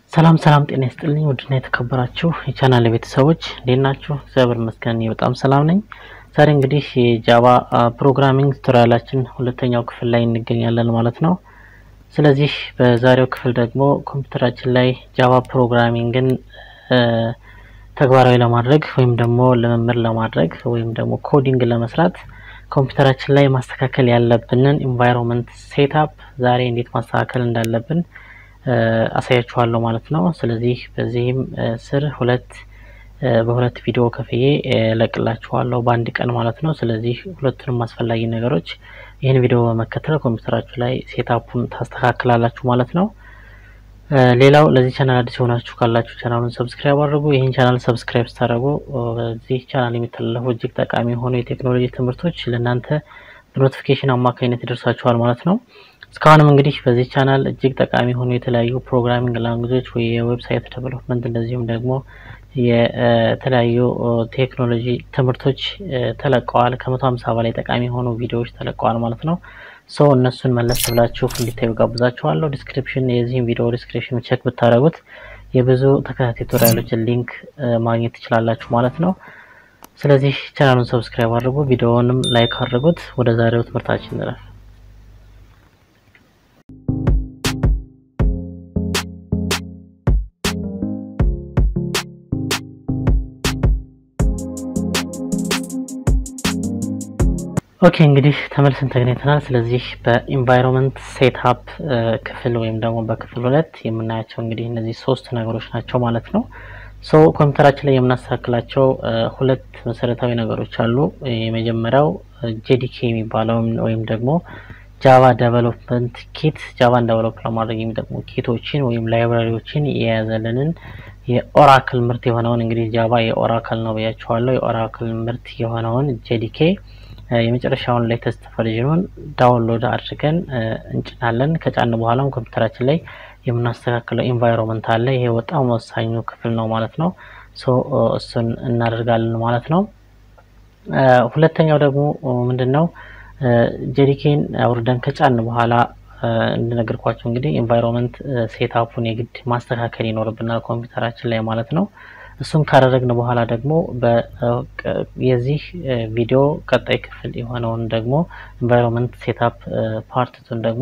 ሰላም ሰላም፣ ጤና ይስጥልኝ ውድና የተከበራችሁ የቻናል ቤተሰቦች እንዴት ናችሁ? እግዚአብሔር ይመስገን እኔ በጣም ሰላም ነኝ። ዛሬ እንግዲህ የጃቫ ፕሮግራሚንግ ቱቶሪያላችን ሁለተኛው ክፍል ላይ እንገኛለን ማለት ነው። ስለዚህ በዛሬው ክፍል ደግሞ ኮምፒውተራችን ላይ ጃቫ ፕሮግራሚንግን ተግባራዊ ለማድረግ ወይም ደግሞ ልምምድ ለማድረግ ወይም ደግሞ ኮዲንግ ለመስራት ኮምፒውተራችን ላይ ማስተካከል ያለብንን ኢንቫይሮንመንት ሴትአፕ ዛሬ እንዴት ማስተካከል እንዳለብን አሳያችኋለሁ ማለት ነው። ስለዚህ በዚህም ስር ሁለት በሁለት ቪዲዮ ከፍዬ ለቅላችኋለሁ በአንድ ቀን ማለት ነው። ስለዚህ ሁለቱንም አስፈላጊ ነገሮች ይህን ቪዲዮ በመከተል ኮምፒውተራችሁ ላይ ሴታፑን ታስተካክላላችሁ ማለት ነው። ሌላው ለዚህ ቻናል አዲስ የሆናችሁ ካላችሁ ቻናሉን ሰብስክራይብ አድርጉ። ይህን ቻናል ሰብስክራይብ ስታደርጉ በዚህ ቻናል የሚተላለፉ እጅግ ጠቃሚ የሆኑ የቴክኖሎጂ ትምህርቶች ለእናንተ በኖቲፊኬሽን አማካኝነት ይደርሳችኋል ማለት ነው። እስካሁንም እንግዲህ በዚህ ቻናል እጅግ ጠቃሚ የሆኑ የተለያዩ ፕሮግራሚንግ ላንጉጆች ወይ የዌብሳይት ዴቨሎፕመንት እንደዚሁም ደግሞ የተለያዩ ቴክኖሎጂ ትምህርቶች ተለቀዋል። ከመቶ ሀምሳ በላይ ጠቃሚ የሆኑ ቪዲዮዎች ተለቀዋል ማለት ነው። ሰው እነሱን መለስ ብላችሁ እንዲታዩ ጋብዛችኋለሁ። ዲስክሪፕሽን የዚህም ቪዲዮ ዲስክሪፕሽን ቼክ ብታደረጉት የብዙ ተከታታይ ቱቶሪያሎችን ሊንክ ማግኘት ትችላላችሁ ማለት ነው። ስለዚህ ቻናሉን ሰብስክራይብ አድርጉ፣ ቪዲዮውንም ላይክ አድርጉት። ወደ ዛሬው ትምህርታችን እንለፍ። ኦኬ እንግዲህ ተመልሰን ተገናኝተናል። ስለዚህ በኢንቫይሮንመንት ሴትአፕ ክፍል ወይም ደግሞ በክፍል ሁለት የምናያቸው እንግዲህ እነዚህ ሶስት ነገሮች ናቸው ማለት ነው። ሶ ኮምፒውተራችን ላይ የምናስተካክላቸው ሁለት መሰረታዊ ነገሮች አሉ። የመጀመሪያው ጄዲኬ የሚባለው ወይም ደግሞ ጃቫ ዴቨሎፕመንት ኪት ጃቫን ዴቨሎፕ ለማድረግ የሚጠቅሙ ኪቶችን ወይም ላይብራሪዎችን የያዘልንን የኦራክል ምርት የሆነውን እንግዲህ ጃቫ የኦራክል ነው ብያቸዋለሁ። የኦራክል ምርት የሆነውን ጄዲኬ የመጨረሻውን ሌተስት ቨርዥኑን ዳውንሎድ አድርገን እንጭናለን። ከጫን በኋላም ኮምፒውተራችን ላይ የምናስተካክለው ኢንቫይሮንመንት አለ። ይሄ በጣም ወሳኙ ክፍል ነው ማለት ነው። ሶ እሱን እናደርጋለን ማለት ነው። ሁለተኛው ደግሞ ምንድን ነው? ጄዲኬን አውርደን ከጫን በኋላ እንደነገርኳቸው እንግዲህ ኢንቫይሮንመንት ሴታፑን የግድ ማስተካከል ይኖርብናል ኮምፒውተራችን ላይ ማለት ነው። እሱን ካደረግን በኋላ ደግሞ የዚህ ቪዲዮ ቀጣይ ክፍል የሆነውን ደግሞ ኢንቫይሮንመንት ሴታፕ ፓርትቱን ደግሞ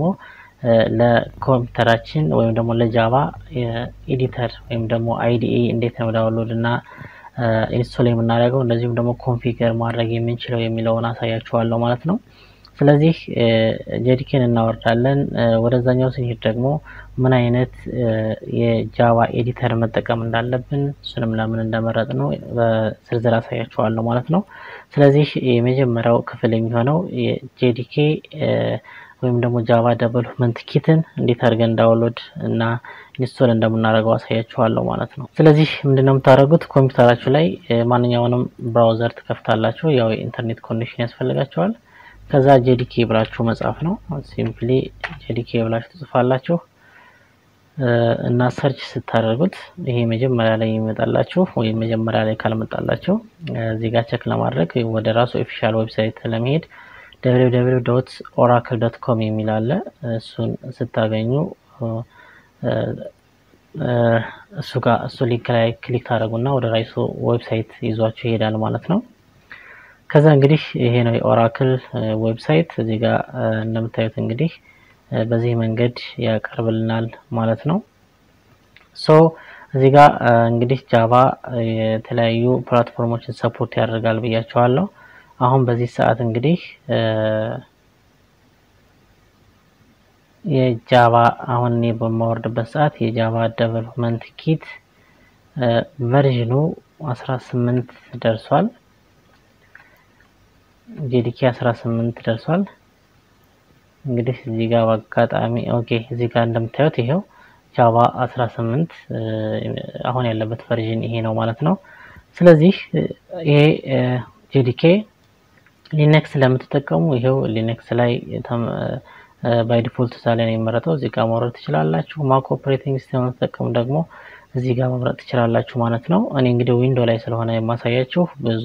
ለኮምፒውተራችን ወይም ደግሞ ለጃቫ ኤዲተር ወይም ደግሞ አይዲኤ እንዴት ነው ዳውንሎድ እና ኢንስቶል የምናደርገው እንደዚሁም ደግሞ ኮንፊገር ማድረግ የምንችለው የሚለውን አሳያችኋለሁ ማለት ነው። ስለዚህ ጄዲኬን እናወርዳለን። ወደዛኛው ስንሄድ ደግሞ ምን አይነት የጃቫ ኤዲተር መጠቀም እንዳለብን እሱንም ለምን እንደመረጥ ነው በዝርዝር አሳያችኋለሁ ማለት ነው። ስለዚህ የመጀመሪያው ክፍል የሚሆነው የጄዲኬ ወይም ደግሞ ጃቫ ዴቨሎፕመንት ኪትን እንዴት አድርገን ዳውንሎድ እና ኢንስቶል እንደምናደርገው አሳያችኋለሁ ማለት ነው። ስለዚህ ምንድነው የምታደርጉት ኮምፒውተራችሁ ላይ ማንኛውንም ብራውዘር ትከፍታላችሁ። ያው የኢንተርኔት ኮኔክሽን ያስፈልጋቸዋል። ከዛ ጄዲኬ ብላችሁ መጻፍ ነው። ሲምፕሊ ጄዲኬ ብላችሁ ትጽፋላችሁ እና ሰርች ስታደርጉት ይሄ መጀመሪያ ላይ ይመጣላችሁ ወይም መጀመሪያ ላይ ካልመጣላችሁ እዚህ ጋር ቸክ ለማድረግ ወደ ራሱ ኦፊሻል ዌብሳይት ለመሄድ www ዶት ኦራክል ዶት ኮም የሚል አለ። እሱን ስታገኙ እሱ ጋር እሱ ሊንክ ላይ ክሊክ ታደርጉና ወደ ራይሱ ዌብሳይት ይዟችሁ ይሄዳል ማለት ነው። ከዛ እንግዲህ ይሄ ነው የኦራክል ዌብሳይት። እዚህ ጋር እንደምታዩት እንግዲህ በዚህ መንገድ ያቀርብልናል ማለት ነው። ሶ እዚህ ጋር እንግዲህ ጃቫ የተለያዩ ፕላትፎርሞችን ሰፖርት ያደርጋል ብያቸዋለሁ። አሁን በዚህ ሰዓት እንግዲህ የጃቫ አሁን እኔ በማወርድበት ሰዓት የጃቫ ዴቨሎፕመንት ኪት ቨርዥኑ 18 ደርሷል። ጄዲኬ 18 ደርሷል። እንግዲህ እዚህ ጋር በአጋጣሚ ኦኬ፣ እዚህ ጋር እንደምታዩት ይሄው ጃቫ 18 አሁን ያለበት ቨርዥን ይሄ ነው ማለት ነው። ስለዚህ ይሄ ጄዲኬ ሊነክስ ለምትጠቀሙ ይሄው ሊነክስ ላይ ባይ ዲፎልት እዛ ላይ ነው የሚመረጠው። እዚህ ጋር ማውረድ ትችላላችሁ። ማክ ኦፕሬቲንግ ሲስተም የምትጠቀሙ ደግሞ እዚህ ጋር መምረጥ ትችላላችሁ ማለት ነው። እኔ እንግዲህ ዊንዶ ላይ ስለሆነ የማሳያችሁ ብዙ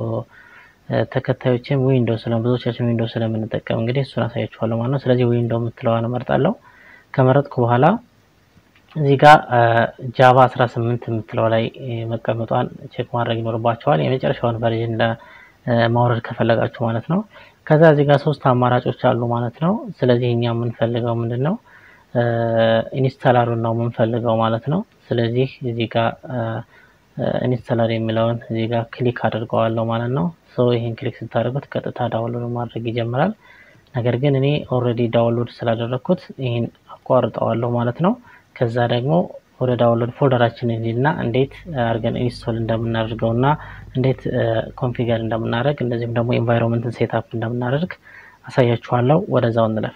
ተከታዮችም ዊንዶ ስለ ብዙዎቻችን ዊንዶ ስለምንጠቀም እንግዲህ እሱን አሳያችኋለሁ ማለት ነው። ስለዚህ ዊንዶ የምትለዋን እመርጣለሁ። ከመረጥኩ በኋላ እዚህ ጋር ጃቫ 18 የምትለው ላይ መቀመጧን ቼክ ማድረግ ይኖርባቸዋል። የመጨረሻውን ቨርዥን ለማውረድ ከፈለጋችሁ ማለት ነው። ከዛ እዚህ ጋር ሶስት አማራጮች አሉ ማለት ነው። ስለዚህ እኛ የምንፈልገው ምንድን ነው? ኢንስታላሩን ነው የምንፈልገው ማለት ነው። ስለዚህ እዚህ ጋር ኢንስታላር የሚለውን እዚህ ጋር ክሊክ አድርገዋለሁ ማለት ነው። ሶ ይህን ክሊክ ስታደርጉት ቀጥታ ዳውንሎድ ማድረግ ይጀምራል። ነገር ግን እኔ ኦልሬዲ ዳውንሎድ ስላደረግኩት ይህን አቋርጠዋለሁ ማለት ነው። ከዛ ደግሞ ወደ ዳውንሎድ ፎልደራችን እንሂድና እንዴት አድርገን ኢንስቶል እንደምናደርገው እና እንዴት ኮንፊገር እንደምናደርግ እንደዚሁም ደግሞ ኤንቫይሮንመንትን ሴትአፕ እንደምናደርግ አሳያችኋለሁ። ወደዛው እንለፍ።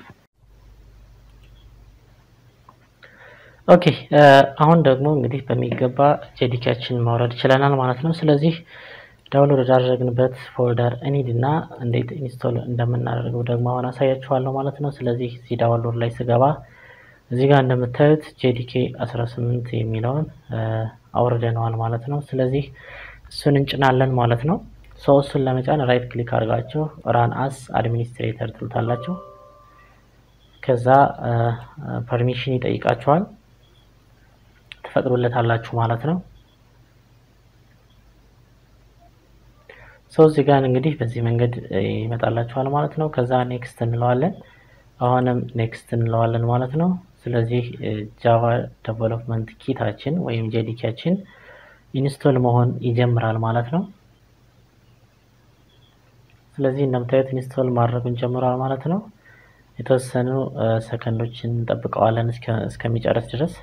ኦኬ አሁን ደግሞ እንግዲህ በሚገባ ጄዲኬያችን ማውረድ ችለናል ማለት ነው። ስለዚህ ዳውንሎድ ወዳደረግንበት ፎልደር እንሂድና እንዴት ኢንስቶል እንደምናደርገው ደግሞ አሁን አሳያችኋለሁ ማለት ነው። ስለዚህ እዚህ ዳውንሎድ ላይ ስገባ እዚህ ጋር እንደምታዩት ጄዲኬ 18 የሚለውን አውርደነዋል ማለት ነው። ስለዚህ እሱን እንጭናለን ማለት ነው። ሰው እሱን ለመጫን ራይት ክሊክ አድርጋችሁ ራን አስ አድሚኒስትሬተር ትሉታላችሁ። ከዛ ፐርሚሽን ይጠይቃችኋል ትፈቅዱለታላችሁ ማለት ነው። ሰው እዚህ ጋር እንግዲህ በዚህ መንገድ ይመጣላችኋል ማለት ነው። ከዛ ኔክስት እንለዋለን። አሁንም ኔክስት እንለዋለን ማለት ነው። ስለዚህ ጃቫ ዴቨሎፕመንት ኪታችን ወይም ጄዲኬያችን ኢንስቶል መሆን ይጀምራል ማለት ነው። ስለዚህ እንደምታዩት ኢንስቶል ማድረጉን ጀምሯል ማለት ነው። የተወሰኑ ሰከንዶችን እንጠብቀዋለን እስከሚጨርስ ድረስ።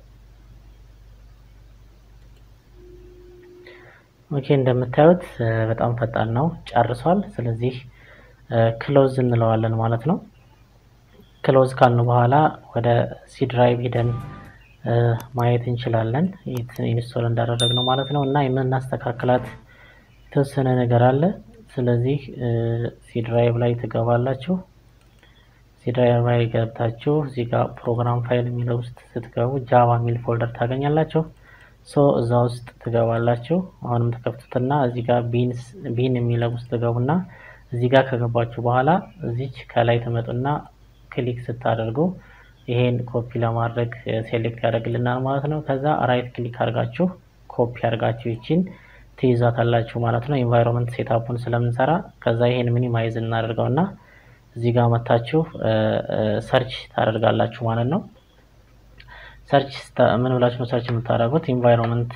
ኦኬ እንደምታዩት በጣም ፈጣን ነው፣ ጨርሷል። ስለዚህ ክሎዝ እንለዋለን ማለት ነው። ክሎዝ ካልን በኋላ ወደ ሲ ድራይቭ ሂደን ማየት እንችላለን ኢንስቶል እንዳደረግነው ማለት ነው። እና የምናስተካክላት የተወሰነ ነገር አለ። ስለዚህ ሲ ድራይቭ ላይ ትገባላችሁ። ሲ ድራይቭ ላይ ገብታችሁ እዚህ ጋር ፕሮግራም ፋይል የሚለው ውስጥ ስትገቡ ጃቫ የሚል ፎልደር ታገኛላችሁ። ሶ እዛ ውስጥ ትገባላችሁ። አሁንም ተከፍቱትና እዚህ ጋር ቢን የሚለው ውስጥ ትገቡና እዚህ ጋር ከገባችሁ በኋላ እዚች ከላይ ትመጡና ክሊክ ስታደርጉ ይሄን ኮፒ ለማድረግ ሴሌክት ያደርግልናል ማለት ነው። ከዛ ራይት ክሊክ አድርጋችሁ ኮፒ አድርጋችሁ ይችን ትይዛታላችሁ ማለት ነው። ኢንቫይሮንመንት ሴታፑን ስለምንሰራ ከዛ ይሄን ሚኒማይዝ እናደርገውና እዚህ ጋር መታችሁ ሰርች ታደርጋላችሁ ማለት ነው። ሰርች ምን ብላችሁ ነው ሰርች የምታደርጉት? ኢንቫይሮንመንት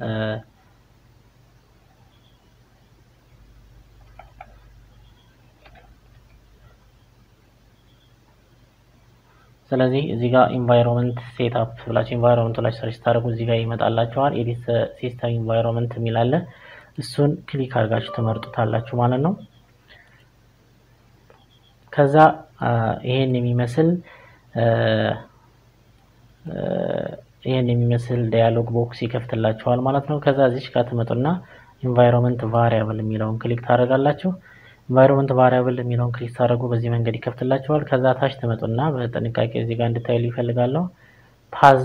ስለዚህ እዚህ ጋር ኢንቫይሮንመንት ሴትአፕ ብላችሁ ኢንቫይሮንመንት ላይ ሰርች ታደርጉ እዚህ ጋር ይመጣላችኋል። ኤዲት ሲስተም ኢንቫይሮንመንት የሚል አለ። እሱን ክሊክ አድርጋችሁ ትመርጡታላችሁ ማለት ነው። ከዛ ይሄን የሚመስል ይሄን የሚመስል ዳያሎግ ቦክስ ይከፍትላችኋል ማለት ነው። ከዛ እዚች ጋር ትመጡና ኢንቫይሮንመንት ቫሪያብል የሚለውን ክሊክ ታደርጋላችሁ። ኢንቫይሮንመንት ቫሪያብል የሚለውን ክሊክ ታደርጉ በዚህ መንገድ ይከፍትላችኋል። ከዛ ታች ትመጡና በጥንቃቄ እዚህ ጋር እንድታይሉ ይፈልጋለሁ። ፓዝ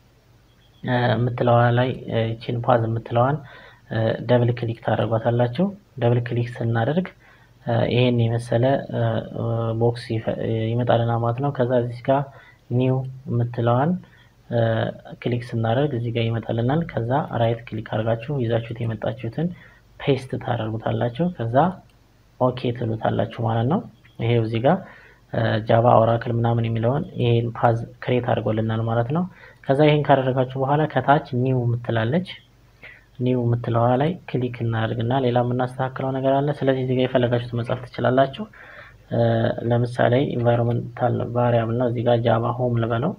የምትለዋ ላይ ይቺን ፓዝ የምትለዋን ደብል ክሊክ ታደርጓታላችሁ። ደብል ክሊክ ስናደርግ ይሄን የመሰለ ቦክስ ይመጣልና ማለት ነው። ከዛ እዚህ ጋር ኒው የምትለዋን ክሊክ ስናደርግ እዚህ ጋር ይመጣልናል። ከዛ ራይት ክሊክ አድርጋችሁ ይዛችሁት የመጣችሁትን ፔስት ታደርጉታላችሁ። ከዛ ኦኬ ትሉታላችሁ ማለት ነው። ይሄው እዚህ ጋር ጃቫ ኦራክል ምናምን የሚለውን ይሄን ፓዝ ክሬት አድርጎልናል ማለት ነው። ከዛ ይሄን ካደረጋችሁ በኋላ ከታች ኒው የምትላለች ኒው የምትለዋ ላይ ክሊክ እናደርግና ሌላ የምናስተካክለው ነገር አለ። ስለዚህ እዚህ ጋር የፈለጋችሁት መጻፍ ትችላላችሁ። ለምሳሌ ኢንቫይሮንመንታል ቫሪያብል ነው። እዚህ ጋር ጃቫ ሆም ልበለው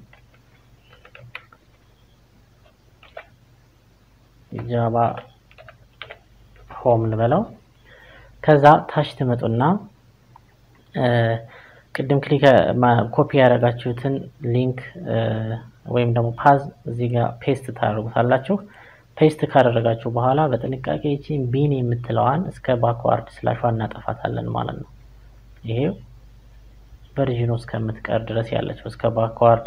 ጃቫ ሆም ልበለው። ከዛ ታች ትመጡና ቅድም ክሊክ ኮፒ ያደረጋችሁትን ሊንክ ወይም ደግሞ ፓዝ እዚህ ጋር ፔስት ታደርጉታላችሁ። ፔስት ካደረጋችሁ በኋላ በጥንቃቄ ይቺን ቢን የምትለዋን እስከ ባክዋርድ ስላሿ እናጠፋታለን ማለት ነው። ይሄው ቨርዥኑ እስከምትቀር ድረስ ያለችው እስከ ባክዋርድ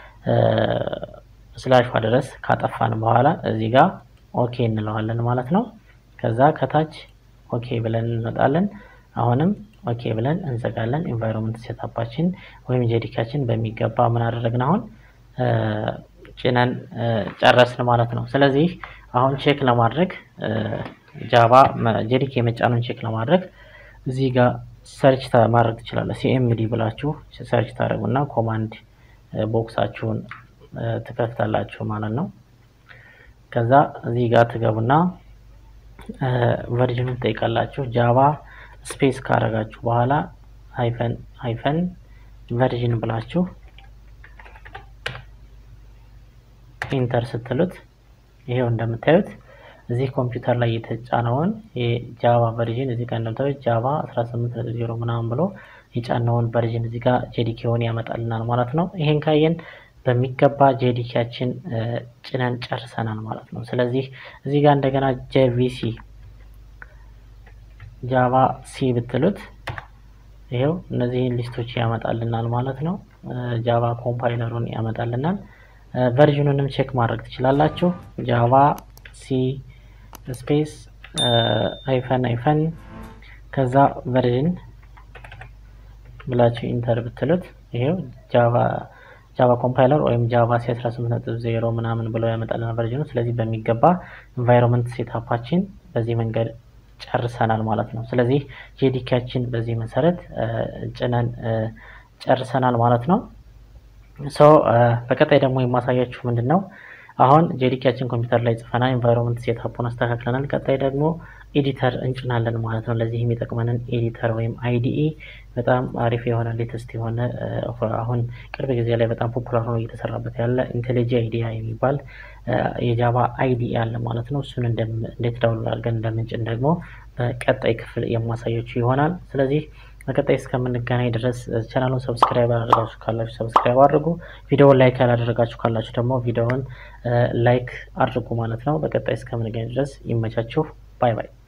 ስላሿ ድረስ ካጠፋን በኋላ እዚህ ጋር ኦኬ እንለዋለን ማለት ነው። ከዛ ከታች ኦኬ ብለን እንመጣለን። አሁንም ኦኬ ብለን እንዘጋለን። ኢንቫይሮንመንት ሴታፓችን ወይም ጄዲካችን በሚገባ ምን አደረግን? አሁን ጭነን ጨረስን ማለት ነው። ስለዚህ አሁን ቼክ ለማድረግ ጃቫ ጄዲኬ የመጫኑን ቼክ ለማድረግ እዚህ ጋር ሰርች ማድረግ ትችላለህ። ሲኤምዲ ብላችሁ ሰርች ታደርጉና ኮማንድ ቦክሳችሁን ትከፍታላችሁ ማለት ነው። ከዛ እዚህ ጋር ትገቡና ቨርዥኑን ትጠይቃላችሁ። ጃቫ ስፔስ ካረጋችሁ በኋላ ሃይፈን ሃይፈን ቨርዥን ብላችሁ ኢንተር ስትሉት ይሄው እንደምታዩት እዚህ ኮምፒውተር ላይ የተጫነውን የጃቫ ቨርዥን እዚህ ጋር እንደምታዩት ጃቫ 18.0 ምናምን ብሎ የጫነውን ቨርዥን እዚህ ጋር ጄዲኬውን ያመጣልናል ማለት ነው። ይሄን ካየን በሚገባ ጄዲኬያችን ጭነን ጨርሰናል ማለት ነው። ስለዚህ እዚህ ጋር እንደገና ጄቪሲ ጃቫ ሲ ብትሉት ይሄው እነዚህን ሊስቶች ያመጣልናል ማለት ነው። ጃቫ ኮምፓይለሩን ያመጣልናል። ቨርዥኑንም ቼክ ማድረግ ትችላላችሁ። ጃቫ ሲ ስፔስ አይፈን አይፈን ከዛ ቨርዥን ብላችሁ ኢንተር ብትሉት ይሄው ጃቫ ጃቫ ኮምፓይለር ወይም ጃቫ ሲ 18.0 ምናምን ብለው ያመጣልናል ቨርዥኑ። ስለዚህ በሚገባ ኢንቫይሮንመንት ሴታፓችን በዚህ መንገድ ጨርሰናል ማለት ነው። ስለዚህ ጄዲኬያችን በዚህ መሰረት ጭነን ጨርሰናል ማለት ነው። ሶ በቀጣይ ደግሞ የማሳያችሁ ምንድን ነው አሁን ጄዲኬያችን ኮምፒውተር ላይ ጽፈናል፣ ኢንቫይሮንመንት ሴታፑን አስተካክለናል። ቀጣይ ደግሞ ኤዲተር እንጭናለን ማለት ነው። ለዚህ የሚጠቅመንን ኤዲተር ወይም አይዲኢ በጣም አሪፍ የሆነ ሌተስት የሆነ አሁን ቅርብ ጊዜ ላይ በጣም ፖፑላር ሆኖ እየተሰራበት ያለ ኢንቴሊጂ አይዲያ የሚባል የጃቫ አይዲኢ አለ ማለት ነው። እሱን እንዴት ዳውንሎድ አድርገን እንደምንጭን ደግሞ በቀጣይ ክፍል የማሳያችሁ ይሆናል። ስለዚህ በቀጣይ እስከምንገናኝ ድረስ ቻናሉን ሰብስክራይብ ያላደረጋችሁ ካላችሁ ሰብስክራይብ አድርጉ። ቪዲዮውን ላይክ ያላደረጋችሁ ካላችሁ ደግሞ ቪዲዮውን ላይክ አድርጉ ማለት ነው። በቀጣይ እስከምንገናኝ ድረስ ይመቻችሁ። ባይ ባይ።